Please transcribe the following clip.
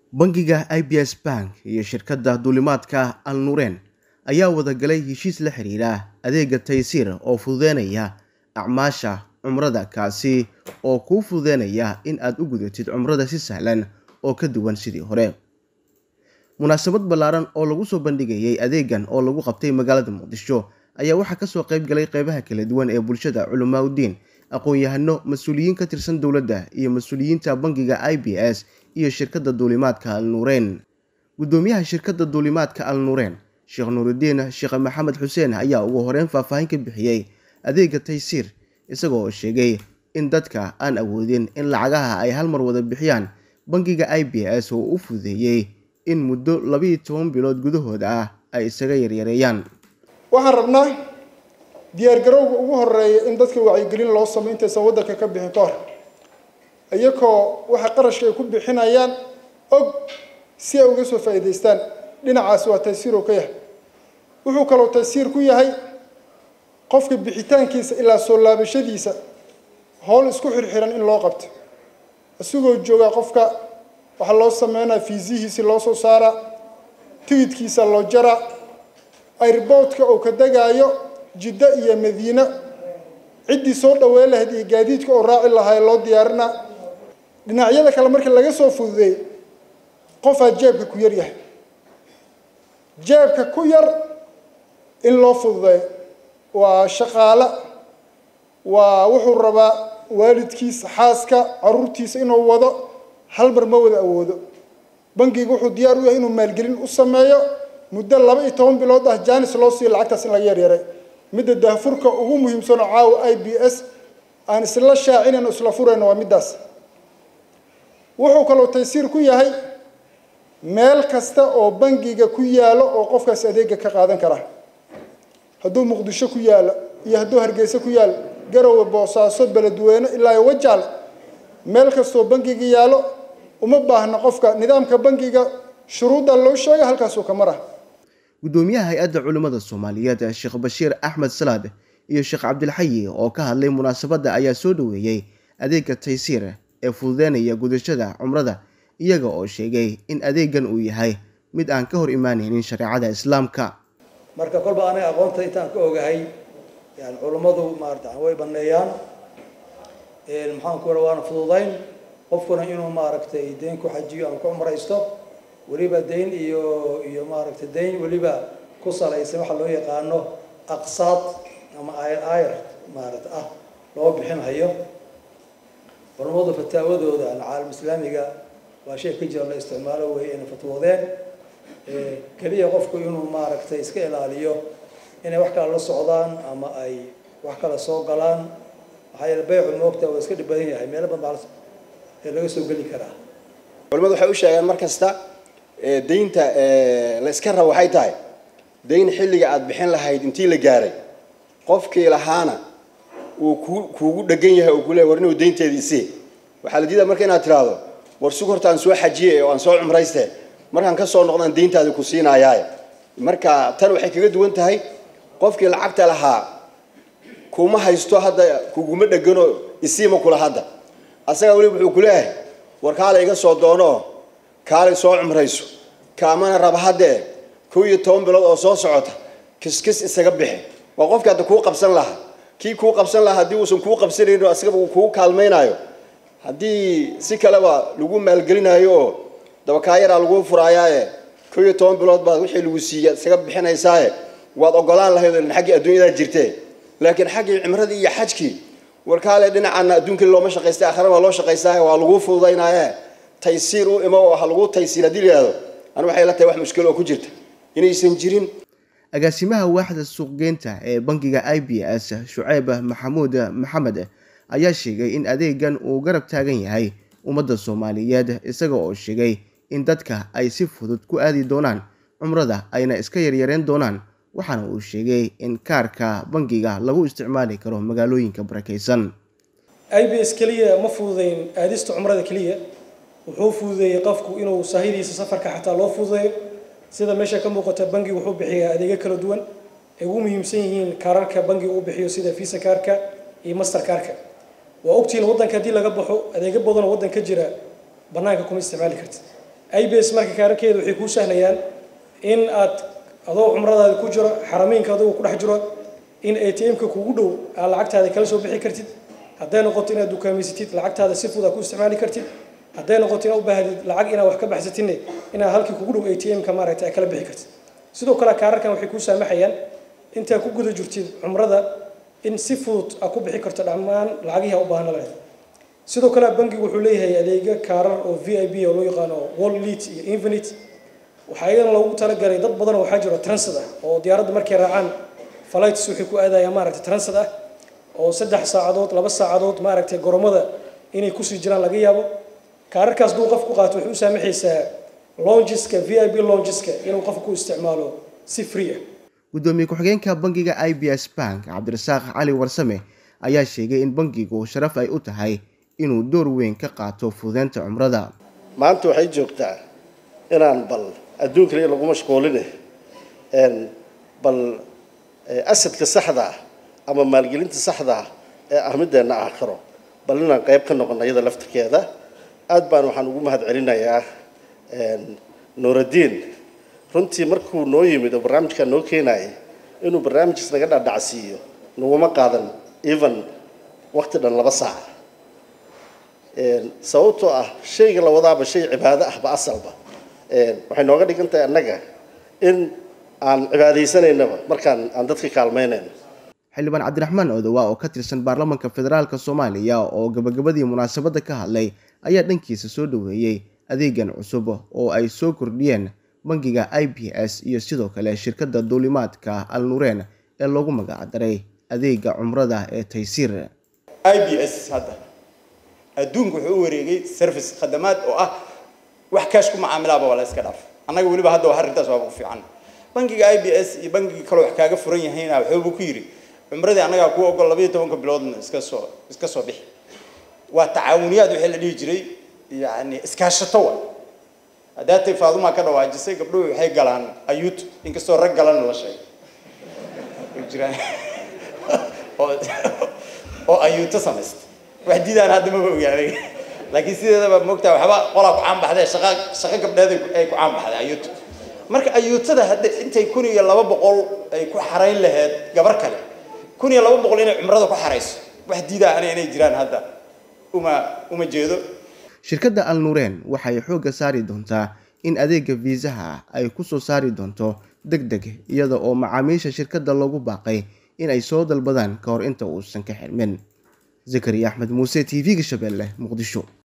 bangiga ibs bank iyo shirkadda duulimaadka al nuureen ayaa wadagalay heshiis la xiriira adeega taysiir oo fududeynaya acmaasha cumrada kaasi oo kuu fududeynaya in aad u gudatid cumrada si sahlan oo ka duwan sidii hore munaasabad ballaaran oo lagu soo bandhigayay adeegan oo lagu qabtay magaalada muqdisho ayaa waxaa kasoo qayb galay qeybaha kala duwan ee bulshada culamaa udiin aqoon-yahano mas-uuliyiin ka tirsan dowladda iyo mas-uuliyiinta bangiga i b s iyo shirkadda duulimaadka al nuureen guddoomiyaha shirkadda duulimaadka al nuureen sheekh nuurudiin sheekh maxamed xuseen ayaa ugu horeyn faahfaahin ka bixiyey adeega taysiir isagoo sheegay in dadka aan awoodin in lacagaha ay hal mar wada bixiyaan bangiga i b s oo u fududeeyey in muddo labiiyo toban bilood gudahooda ah ay isaga yaryareeyaan waxaan rabnaa diyaargarowga ugu horeeya in dadka wacyigelin loo sameyo intaysan waddanka ka bixin ka hor iyakoo waxa qarashka ay ku bixinayaan og si ay uga soo faa'iidaystaan dhinacaasi waa taysiir oo ka yahay wuxuu kaloo taysiir ku yahay qofka bixitaankiisa ilaa soo laabashadiisa howl isku xirxiran in loo qabto isagoo joogaa qofka waxaa loo sameynaya fiisihiisi loo soo saaraa tigidkiisa loo jaraa airboodka uu ka degaayo jiddo iyo madiine ciddii soo dhaweyn lahayd iyo gaadiidka oo raaci lahaa loo diyaarinaa dhinacyada kale marka laga soo fududeey qofaa jeebka ku yar yahay jeebka ku yar in loo fududeeyo waa shaqaale waa wuxuu rabaa waalidkiisa xaaska caruurtiisa inuu wado hal mar ma wada awoodo bangiga wuxuu diyaar u yahay inuu maalgelin u sameeyo muddo laba iyo toban bilood ah jaanis loo siiyo lacagtaas in laga yaryaray midda daahfurka ugu muhiimsanoo caawa i b s aan isla shaacinayno isla furayno waa middaas wuxuu kaloo taysiir ku yahay meel kasta oo bangiga ku yaalo oo qofkaasi adeega ka qaadan kara hadduu muqdisho ku yaalo iyo hadduu hargeysa ku yaalo garowe boosaaso beledweyne ilaa iyo wajaal meel kastoo bangiga yaalo uma baahna qofka nidaamka bangiga shuruudda loo sheega halkaasuu ka mara guddoomiyaha hay-adda culimmada soomaaliyeed sheekh bashiir axmed salaad iyo sheekh cabdilxayi oo ka hadlay munaasabadda ayaa soo dhoweeyey adeega taysiir ee fududeynaya gudashada cumrada iyaga oo sheegay in adeegan uu yahay mid aan ka hor imaanaynin shareecada islaamka marka kolba aniga aqoonta intaan ka ogahay yani culummadu maarata way baneeyaan maxaan ku ora waana fududayn qofkuna inuu maaragtay deyn ku xajiyo ama ku cumraysto weliba deyn iyo iyo maaragtay deyn weliba ku salaysan waxaa loo yaqaano aqsaad ama ayr ayr maarata ah loo bixinhayo culummadu fataawadooda caalam islaamiga waa shay ka jira la isticmaalo wey inay fatwoodeen keliya qofku inuu maaragtay iska ilaaliyo inay wax kale la socdaan ama ay wax kale soo galaan maxaa yeele baycu moogta waa iska dhib badan yahay meelo badan baa ee laga soo geli karaa culimadu waxay u sheegeen mar kasta deynta la iska rabo waxay tahay deyn xilliga aada bixin lahayd intii la gaaray qofkii lahaana uu ku kuugu dhegan yahay oo kuleey war inuu deynteedii isii waxaa la diidaa marka inaad tiraahdo war sug horta aan soo xajiyey oo aan soo cumrayste markaan ka soo noqdaan deyntaadi ku siinaayaaye marka tan waxay kaga duwan tahay qofkii lacagta lahaa kuma haysto hadda kuguma dhegano isiima kula hadda asaga weliba wuxuu ku leeyahay war kaale iga soo doono kaalay soo cumrayso kaamana raba haddee kow iyo toban bilood oo soo socota kiskis isaga bixi waa qofkii hadda kuu qabsan lahaa kii kuu qabsan lahaa haddii uusan kuu qabsanayno asigaba uu kuu kaalmaynayo haddii si kaleba lagu maalgelinayo oo dabakaayaraa lagu furaayaaye kow iyo toban bilood baad wixii lagu siiya isaga bixinaysaaye waad ogolaan lahayd oo xaggii adduunyadaa jirtee laakiin xaggii cimradii iyo xajkii warkaale dhinacaana adduunkii looma shaqaystay aakhirana waa loo shaqaystaaye waa lagu fududaynaaye taysiir u imo oo ha lagu taysiir haddii la yihahdo anu waxay la tahay wax mushkilo oo ku jirta inaysan jirin agaasimaha waaxda suuqgeynta ee bangiga i b s shuceyb maxamuud maxamed ayaa sheegay in adeegan uu garab taagan yahay ummadda soomaaliyeed isaga oo sheegay in dadka ay si fudud ku aadi doonaan cumrada ayna iska yaryareen doonaan waxaana uu sheegay in kaarka bangiga lagu isticmaali karo magaalooyinka barakaysan i b s keliya ma fududeyn aadista cumrada keliya wuxuu fududeeyey qofku inuu saahidiisa safarka xataa loo fududeeyo sida meesha ka muuqata bangigu wuxuu bixiyaa adeegyo kala duwan ay ugu muhiimsan yihiin kaararka bangigu uu bixiyo sida visa kaarka iyo master kaarka waa ogtihiin waddanka haddii laga baxo adeegyo badanoo waddan ka jira bannaanka kuma isticmaali kartid i b s marka kaararkeeda waxay kuu sahlayaan in aad adoo cumradaada ku jiro xarameynka adigoo ku dhex jiro in a t m-ka kugu dhow aad lacagtaada kala soo bixi kartid hadday noqoto inaad dukaameysatid lacagtaada si fudud aad ku isticmaali kartid hadday noqoto inaad u baahdid lacag inaad wax ka baxsatidne inaad halkii kugu dhow a t m-ka maaragtay aad kala bixi kartid sidoo kale kaararkan waxay kuu saamaxayaan intaad ku guda jirtid cumrada in si fudud aad ku bixi karto dhammaan lacagihii a u baahna lahayd sidoo kale bangigu wuxuu leeyahay adeega kaarar oo v i b oo loo yaqaano wall lead iyo infinite waxaa iyadana loogu talagalay dad badan waxaa jiro transit ah oo diyaaradda markay raacaan flights waxay ku aadayaan maaragtay transit ah oo saddex saacadood laba saacadood maaragtay goromada inay kusii jiraan laga yaabo kaararkaas duu qof ku qaato waxay u saamaxaysaa longiska v i b longiska inuu qofka ku isticmaalo si free ah gudoomiye ku-xigeenka bangiga i b s bank cabdirasaaq cali warsame ayaa sheegay in bangigu sharaf ay u tahay inuu door weyn ka qaato fududeynta cumrada maanta waxay joogtaa inaan bal adduunkale lagu mashquuline bal asadka saxda ah ama maalgelinta saxda ah ee ah mideenna aakhiro bal inaan qayb ka noqono iyada laftirkeeda aad baan waxaan ugu mahad celinayaa nuuraddiin runtii markuu noo yimid oo barnaamijkaa noo keenayay inuu barnaamijkaas naga dhaadhacsiiyo naguma qaadan even waqti dhan laba saac sababtoo ah shayga la wadaaba shay cibaado ahba asalba waxay nooga dhigan tahay annaga in aan cibaadaysanaynaba markaan aan dadka kaalmaynayno xildhibaan cabdiraxmaan odowa oo ka tirsan baarlamaanka federaalk soomaaliya oo gabagabadii munaasabadda ka hadlay ayaa dhankiisa soo dhoweeyey adeegan cusub oo ay soo kordhiyeen bangiga i b s iyo sidoo kale shirkadda duulimaadka al nureen ee loogu magacdaray adeega cumrada ee taysiir i b s hadda adduunku wuxuu u wareegay service khadamaad oo ah wax kaash ku macaamilaaba waa la iska dhaaf annaga weliba hadda arrintaas waaba ku fiican bangiga i b s iyo bangigii kaloo wax kaaga furan yahayna wuxuubu ku yidhi cumradii annagaa ku ogol labaiyo tobanka biloodna iska soo iska soo bixi waa tacaawuniyaad wixii la dhihi jiray yani iskaashato wa haddaatay faadumaa ka dhawaajisay gabdhuhu waxay galaan ayuut inkastoo rag galana la sheegay jiraan oo ayuuto samaysta wax diidaan hadda maba ogaaday laakiin sideedaba moogtaa waxba qolaa ku caanbaxdee shaqa shaqo gabdheed ay ku caanbaxday ayuuto marka ayuutada hadda intay kun iyo laba boqol ay ku xarayn lahayd gabar kale kun iyo laba boqol inay cumrada ku xarayso wax diidaa ana inay jiraan hadda uma uma jeedo shirkadda al nureen waxay xoogga saari doontaa in adeega fiisaha ay ku soo saari doonto deg deg iyada oo macaamiisha shirkadda loogu baaqay in ay soo dalbadaan ka hor inta uusan ka xirmin zakariya axmed muuse t v-ga shabeelle muqdisho